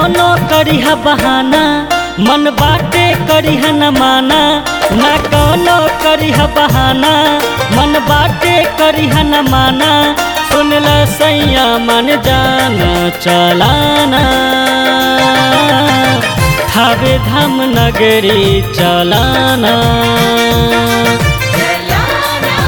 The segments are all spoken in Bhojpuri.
कौनो करिहा बहाना मन बाटे करिहा न माना ना कौनो करिहा बहाना मन बाटे करिहा न माना सुनला सैया मन जाना चलाना थावे धाम नगरी चलाना चलाना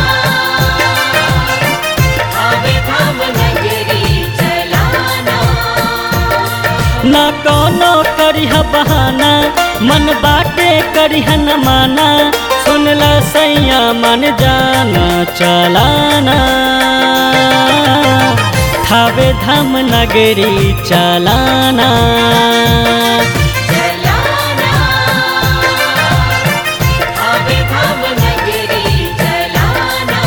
आवे धाम नगरी चलाना ना कौनो करिह बहाना मन बाटे करिह न माना सुनला सैया मन जाना चलाना थावे धाम नगरी चलाना चलाना आवे धाम नगरी चलाना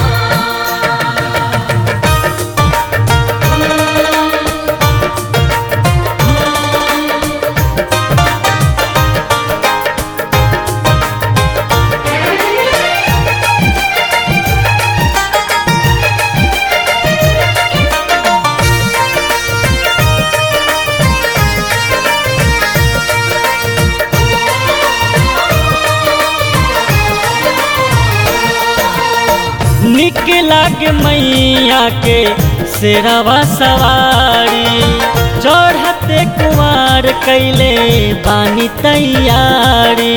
निक लागे मैया के शेरवा सवारी चढ़ते कुमार कैले बानी तैयारी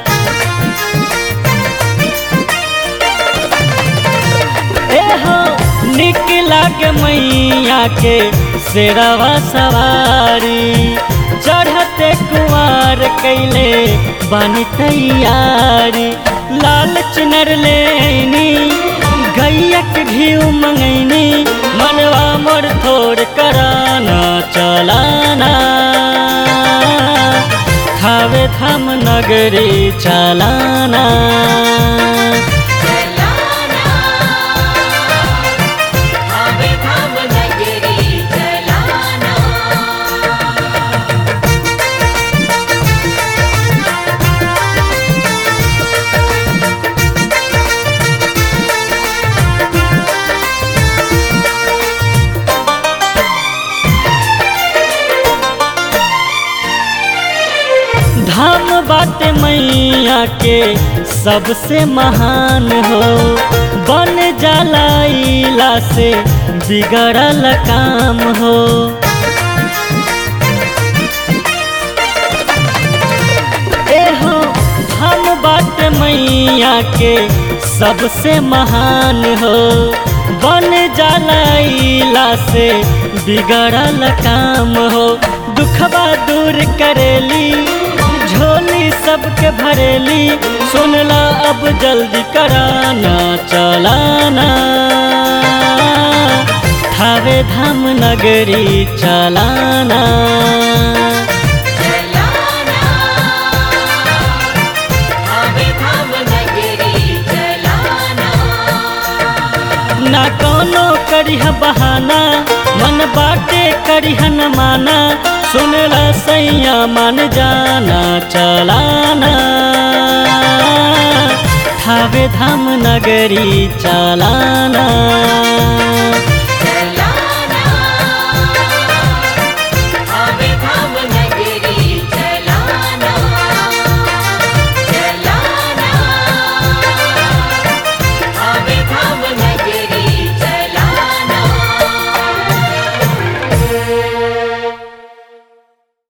ए हो निक लागे मैया के शेरवा सवारी चढ़ते कुमार कैले बानी तैयारी लाल चुनर लेनी गैयक घीव मंगैनी मनवा मोर थोड़ कराना चलाना खावे धाम नगरी चलाना चलाना आवे धाम नगरी चलाना धाम बाटे मैया के सबसे महान हो बन जाला इला से बिगड़ल काम हो ए हो धाम बाटे मैया के सबसे महान हो बन जाला इला से बिगड़ल काम हो दुखबा दूर करेली झोली सबके भरेली सुनला अब जल्दी कराना चलाना थावे धाम नगरी चलाना चलाना आवे धाम नगरी चलाना ना कौनो करिह बहाना मन बाटे करिह न माना सुनला सैया मन जाना चलाना थावे धाम नगरी चलाना